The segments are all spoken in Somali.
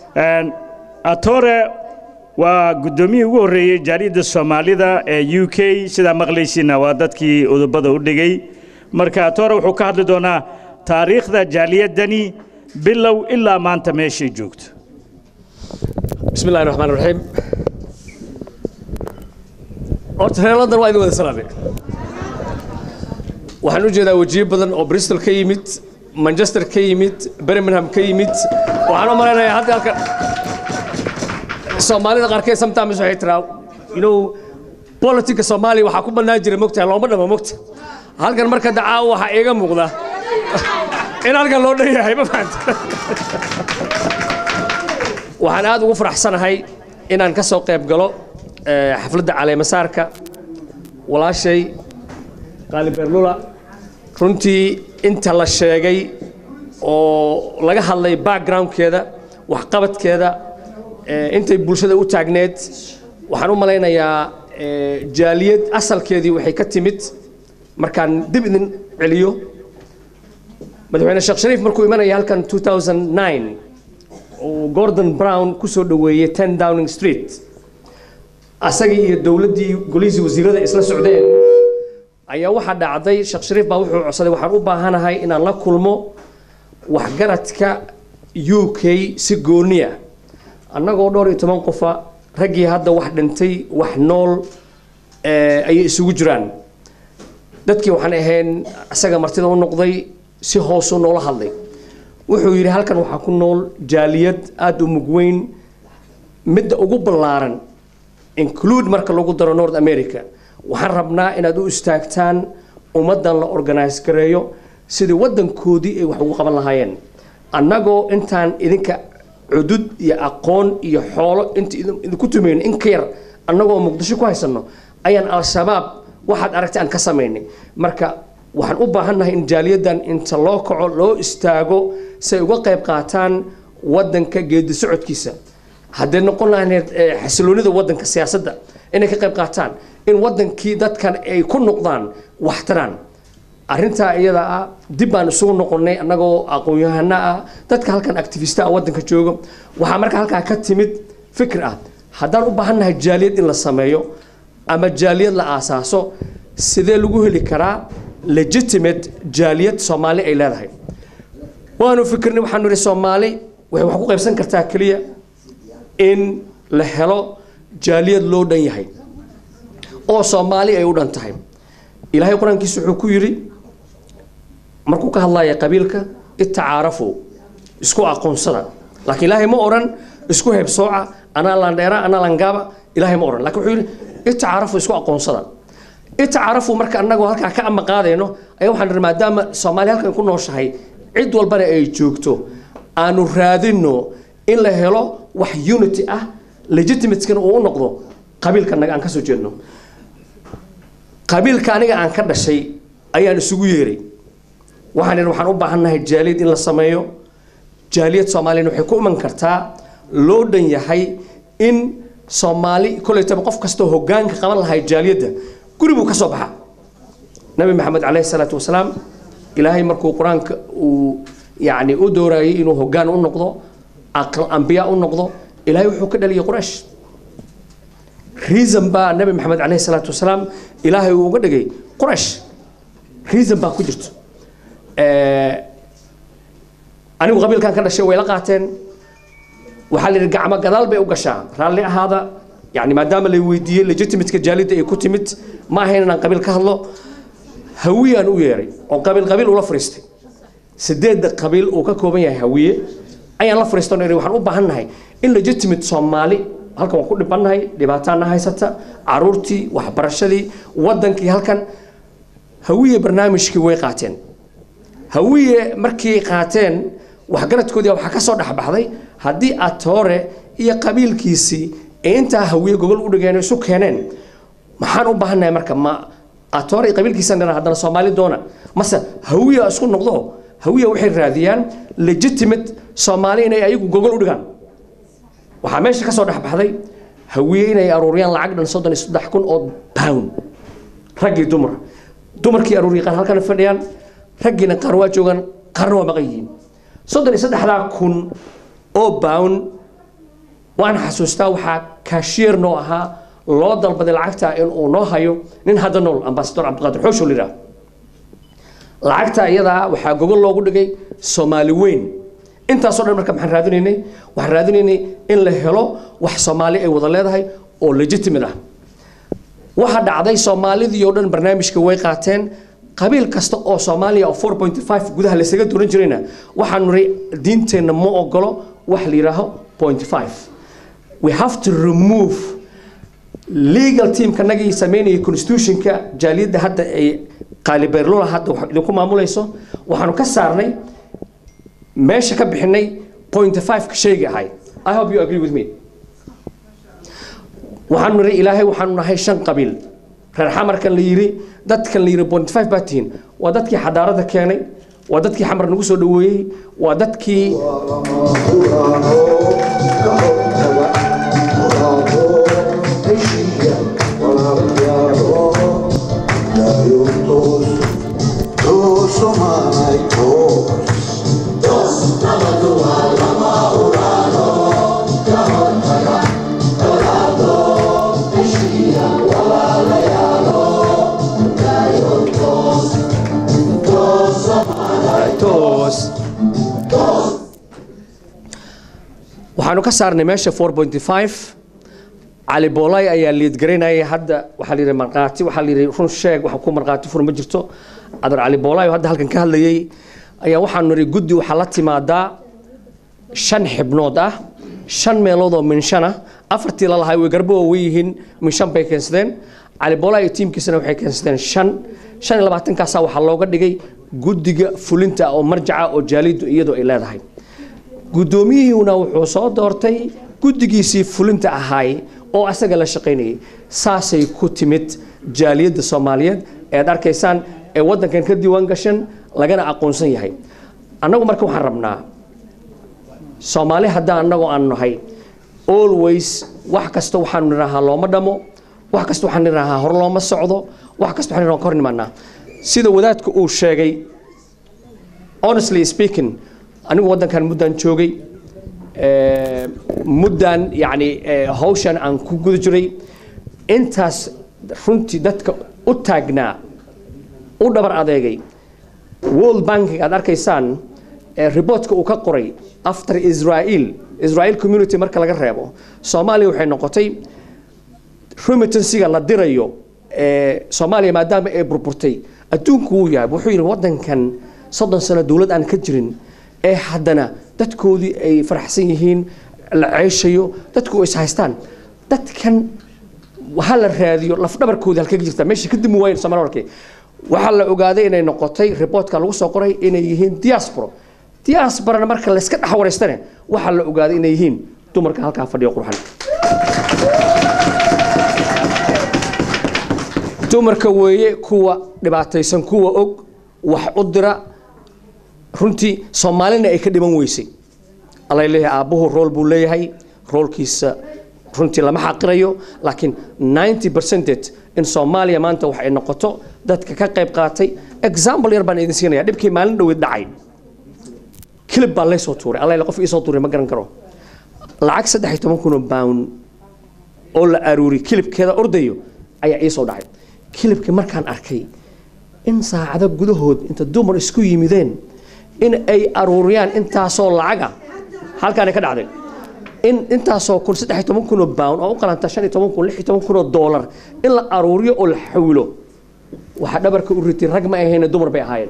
atore waa guddoomiyihii ugu horreeyey jaaliyadda soomaalida ee u k sidaa maqlaysiina waa dadkii udubada u dhigay marka atore wuxuu ka hadli doonaa taariikhda jaaliyaddani bilow ilaa maanta meeshay joogto بسم الله الرحمن الرحيم horta reer london waa idin wada salaamay waxaan u jeedaa wajiyo badan oo bristol ka yimid manchester ka yimid birmingham ka yimid waxaan u malaynayaa hadda halkan soomaalida qaarkeed sometimes waxay tiraa you know politika soomaaliya waxaa ku bannaan jira mogtahay looma dhama mogta halkan marka dacaa waxaa iiga muuqda in halkan loo dhan yahay ma fahanta waxaan aad ugu faraxsanahay inaan ka soo qayb galo eh, xafladda caleemasaarka walaashay qaali beerlula runtii inta la sheegay oo laga hadlay backgroundkeeda waxqabadkeeda eh, intay bulshada u taagneed waxaan u malaynayaa eh, jaaliyad asalkeedii waxay ka timid markaan dib idin celiyo madaxweyne sheekh shariif markuu imanaya halkan 2009 uu gordon brown ku soo dhoweeyey 10 downing street asagii iyo dowladdii golihiisii wasiirada isla socdeen ayaa waxaa dhacday sheekh shariif baa wuxuu codsaday waxaan u baahanahay inaan la kulmo waxgaradka u k si gooniya annagoo dhowr iyo toban qofa raggii hadda wax dhintay wax nool eh, ayay isugu jiraan dadkii waxaan ahayn isaga martida u noqday si hoosuu noola hadlay wuxuu yidhi halkan waxaa ku nool jaaliyad aada u mug weyn midda ugu ballaaran include marka lagu daro north america waxaan rabnaa inaad u istaagtaan ummaddan la organise gareeyo sidii waddankoodii ay wax ugu qaban lahaayeen annagoo intaan idinka cudud iyo aqoon iyo xoolo inta idin- idinku tumayno in ka yar annagoo muqdisho ku haysanno ayaan al-shabaab waxaad aragtay aan ka samaynay marka waxaan u baahannahay in jaaliyaddan inta loo kaco loo istaago si ay uga qayb qaataan waddanka geedi socodkiisa haddee noqon lahayd eh, xasiloonida waddanka siyaasadda inay ka qayb qaataan in waddankii dadkan ay ku noqdaan waxtaraan arrintaa iyada ah dib baan isugu noqonnay annagoo aqoon-yahano ah dadka halkan activista ah waddanka jooga waxaa marka halkaa ka timid fikir ah haddaan u baahannahay jaaliyad in la sameeyo ama jaaliyad la aasaaso sidee lagu heli karaa legitimate jaaliyad soomaali ay leedahay waanu fikirnay waxaanu idhi soomaali waxay wax ku qaybsan kartaa keliya in la helo jaaliyad loo dhan yahay oo soomaali ay u dhan tahay ilaahay qur-aankiisa wuxuu ku yidhi markuu ka hadlaya qabiilka itacaarafu isku aqoonsada laakiin ilaahay ma odhan isku heebsooca anaa landheera anaa langaaba ilaahay ma odhan laakiin wuxuu yidhi itacaarafu isku aqoonsada itacaarafu marka annagoo halkaa ka ama qaadayno ayaa waxaan nidhi maadaama soomaaliya halkan ku nooshahay cid walbana ay joogto aanu raadinno in la helo wax unity ah legitimatekana uu u noqdo qabiilka naga aan ka soo jeedno qabiilka aniga aan ka dhashay ayaan isugu yeeray waxaan idhi waxaan u baahannahay jaaliyad in la sameeyo jaaliyad soomaaliyana waxay ku iman kartaa loo dhan yahay in soomaali kolleytaba qof kastoo hoggaanka qaban lahay jaaliyadda guri buu ka soo baxa nabi maxamed caleyhi salaatu wasalaam ilaahay markuu qur-aanka uu yacni u doorayay inuu hoggaan u noqdo aqal ambiya u noqdo ilaahay wuxuu ka dhaliyay quraysh reason baa nabi maxamed caleyhi salaatu wasalaam ilaahay uu uga dhigay quraysh reason baa ku jirto Eh, anigu qabiilkan ka dhashay way la qaateen waxaa la yidhi gacmo gadaal bay u gashaa raalli ahaada yani maadaama la weydiiyey legitimateka jaalidda ay ku timid ma ahayn inaan qabiil ka hadlo hawiyaan u yeeray oo qabiil qabiil ula fariistay sideedda qabiil uu ka kooban yahay hawiye ayaan la fariistan iri waxaan u baahannahay in legitimate soomaali halkan waan ku dhibannahay dhibaataana haysata caruurtii waxbarashadii waddankii halkan hawiye barnaamijkii way qaateen hawiye markii qaateen waxgaradkoodii waxaa ka soo dhexbaxday haddii atoore iyo qabiilkiisii ee intaa hawiye gogol u dhigeen oo isu keeneen maxaan u baahannahay marka ma atoore iyo qabiilkiisan dhana haddana soomaali doona mase hawiya isku noqdo hawiya waxay raadiyaan legitimate soomaali inay ayagu gogol u dhigaan waxaa meesha ka soo dhexbaxday hawiye inay aruuriyaan lacag dhan soddon iyo saddex kun oo pound raggii dumar dumarkii aruuriya qaar halkana fadhiyaan raggiina qaar waa joogaan qaarna waa maqan yihiin soddon iyo saddexdaa kun oo pound waan xasuustaa waxaa kaashiyeer noo ahaa loo dalbaday lacagta in uu noo hayo nin hadda nool ambasador cabdiqaadir xoosho la yidhaah lacagta iyadaa waxaa gogol loogu dhigay soomaali weyn intaasoo dhan marka maxaan raadinaynay waxaan raadinaynay in la helo wax soomaali ay wada leedahay oo legitimate ah waxa dhacday soomaalidii oo dhan barnaamijka way qaateen qabiil kasta oo soomaaliya oo 4.5 gudaha laysaga duran jirayna waxaan niri diinteenna ma ogolo wax la yidhaaho 0.5 we have to remove legal teamka nagii sameynaya constitutionka jaaliyadda hadda ay qaalibeerlula hadda wax idinku maamulayso waxaanu ka saarnay meesha ka bixinay 0.5 ka shayga ahay i hope you agree with me waxaanu niri ilaahay waxaanu nahay shan qabiil reer xamarkan la yiri dadkan la yiri 0.5 baa tihiin waa dadkii xadaarada keenay waa dadkii xamar nagu soo dhaweeyey waa dadkii toos waxaanu ka saarnay meesha 4.5 cali boolay ayaa liidgaraynayay hadda waxaa la yidhi markhaati waxaa la yidhi run sheeg waxa ku markhaati fur ma jirto adar cali boolay oo hadda halkan ka hadlayay ayaa waxaanu nidhi guddi waxaa la timaadaa shan xibnood ah shan meelood oo minshan ah afartii lalahay way garbo way yihiin minshan bay keensadeen cali boolay iyo tiimkiisana waxay keensadeen shan shan iyo labaatankaasaa waxaa looga dhigay guddiga fulinta oo marjaca oo jaaliyaddu iyadoo ay leedahay guddoomiyihuna wuxuu soo doortay guddigiisii fulinta ahaay oo asaga la shaqaynayay saasay ku timid jaaliyadda soomaaliyeed eed arkaysaan ee waddankan ka diiwaan gashan lagana aqoonsan yahay annagu marka waxaan rabnaa soomaali haddaan annagoo aan nahay always wax kasta waxaanu nidhaahaa looma dhamo wax kasta waxaan nidhaahaa hor looma socdo wax kasta waxaan nidhahaa ka hor nimaanaa sida wadaadku uu sheegay honestly speaking anigu waddankan muddaan joogay muddaan yacni hawshan aan ku guda jiray intaas runtii dadka u taagnaa u dhabar adeegay world banking aad arkaysaan reportka uu ka qoray after israel israel community marka laga reebo soomaaliya waxay noqotay remittansiga la dirayo soomaaliya maadaama ay burburtay adduunku wuu yahay wuxuu yidhi waddankan soddon sano dowlad aan ka jirin ee haddana dadkoodii ay faraxsan yihiin la ceeshayo dadku is haystaan dadkan ha la raadiyo lafdhabarkoodii halkay ka jirtaa meesha ka dimi waayen somalia warkii waxaa la ogaaday inay noqotay reportka lagu soo qoray inay yihiin diaspora diasporana marka la iska dhex wareystane waxaa la ogaaday inay yihiin dumarka halkaa fadhiyo qurxan dumarka weeye kuwa dhibaataysan kuwa og wax u dira runtii soomaalina ay ka dhiman weysay allay leeyahay aabbuhu rool buu leeyahay roolkiisa runtii lama xaqirayo laakiin 90 percentage in soomaaliya maanta wax ay noqoto dadka ka qayb qaatay example yar baan idin siinaya dhibkii maalin dhoweed dhacay kilib baa laysoo tuuray alla qof iisoo tuuray ma garan karo lacag saddex iyo toban kun oo pound oo la aruuri kilibkeeda ordayo ayaa iisoo dhacay kilibkii markaan arkay in saacado gudahood inta dumar isku yimideen in ay aruuriyaan intaasoo lacaga halkaanay ka dhacday in intaasoo kun saddex iyo toban kun oo pound oo u qalanta shan iyo toban kun lix iyo toban kun oo dollar in la aruuriyo oo la xawilo waxaa dhabarka u ritay rag ma ahayna dumar bay ahaayeen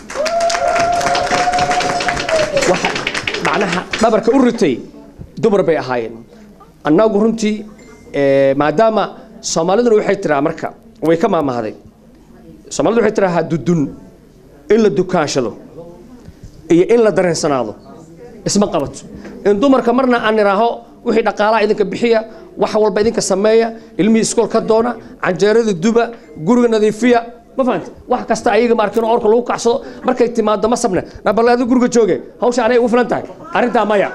waxa macnaha dhabarka u ritay dumar bay ahaayeen annagu runtii maadaama soomaaliduna waxay tiraa marka way ka maamahday soomaalidu waxay tiraa dudun in la dukaanshado iyo in la dareensanaado isma qabato in dumarka marna aan idhaaho wixii dhaqaalaha idinka bixiya wax walba idinka sameeya ilmihii iskool ka doona canjeerada duba guriga nadiifiya ma fahanta wax kasta ayaga maarkin orka lagu kacsado markay timaado ma sabne nabal adigu guriga jooge hawsha anay ugu filan tahay arrintaa maya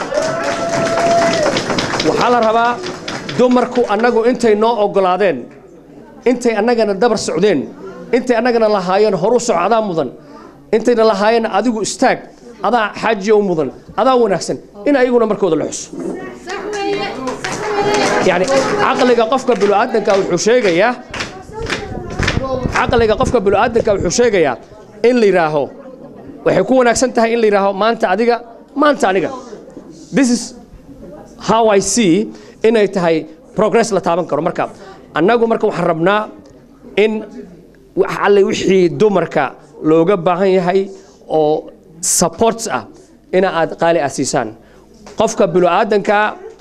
waxaa la rabaa dumarku annagu intay noo ogolaadeen intay annagana dabar socdeen intay annagana lahaayeen horu soco adaa mudan intayna lahaayeen adigu istaag adaa xaajiya u mudan adaa wanaagsan in ayaguna markooda la xuso يعني عقلك قفك بالآدنك wuxuu sheegayaa caqliga qofka bini'aadanka wuxuu sheegayaa in la yidhaaho waxay ku wanaagsan tahay in la yidhaaho maanta adiga maanta aniga this is how I see inay tahay progress la taaban karo marka annagu marka waxaan rabnaa in wax alle wixii dumarka looga baahan yahay oo supports ah ina aad qaali ah siisaan qofka bini'aadanka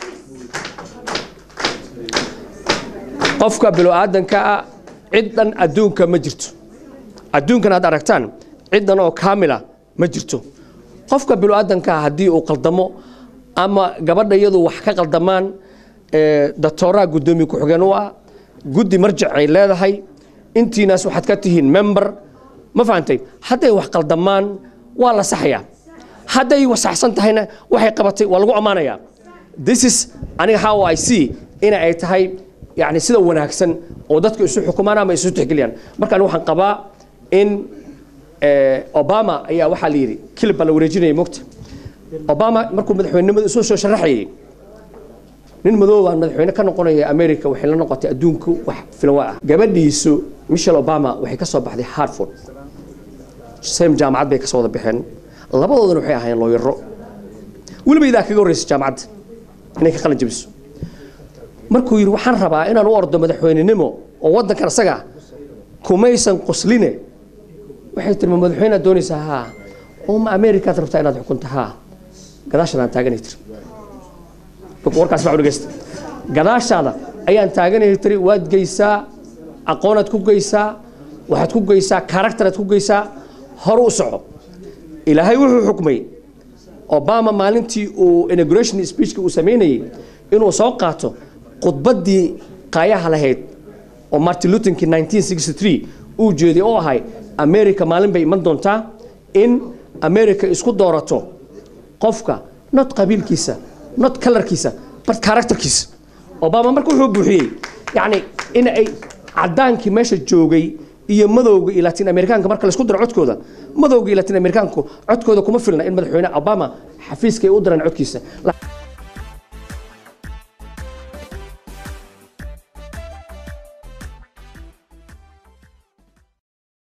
qofka bini'aadanka ciddan adduunka ma jirto adduunkan aad aragtaan ciddan oo kaamila ma jirto qofka bini'aadanka haddii uu qaldamo ama gabadha iyadu wax ka qaldamaan doctooraha guddoomiye ku-xigeen u ah guddi marjac ay leedahay intiinaas waxaad ka tihiin member ma fahantay hadday wax qaldamaan waa la saxayaa hadday wasaxsan tahayna waxay qabatay waa lagu ammaanayaa this is aniga how I see ina ay tahay yani sida wanaagsan oo dadka isu xukumaan ama isu tixgeliyaan marka aniga waxaan qabaa in obama ayaa waxaa la yidhi kilib baa la wareejinaya mogta obama markuu madaxweynenimada isu soo sharaxayay nin madow baan madaxweyne ka noqonaya america waxay la noqotay adduunku wax filawa ah gabadhiisu michelle obama waxay ka soo baxday hartford same jaamacad bay ka soo wada baxeen labadoodana waxay ahaayeen looyaro weliba idaa kaga horreysa jaamacadda inay ka qalin jabiso markuu yidhi waxaan rabaa inaan u ordo madaxweynenimo oo waddankan asaga kumaysan qosline waxay tiri ma madaxweynead doonaysaa haa oo ma amerikaad rabtaa inaad xukunta haa gadaashaan aan taaganay tiri warkaas baa dhegeysta gadaashaada ayaan taaganay tiri waad geysaa aqoonaad ku geysaa waxaad ku geysaa characteraad ku geysaa hore u soco ilaahay wuxuu xukmay obama maalintii uu inauguration speechka uu samaynayey inuu soo qaato khudbaddii qaayaha lahayd oo martin luther king 1963 uu jeeday oo ahay america maalin bay iman doontaa in america isku doorato qofka not qabiilkiisa not kalarkiisa but characterkiisa obama marka wuxuu buuxiyey yacni in ay caddaankii meesha joogay iyo madowga iyo latin amerikaanka marka laisku daro codkooda madowga iyo latin amerikaanku codkooda kuma filna in madaxweyne obama xafiiska ay u diraan codkiisa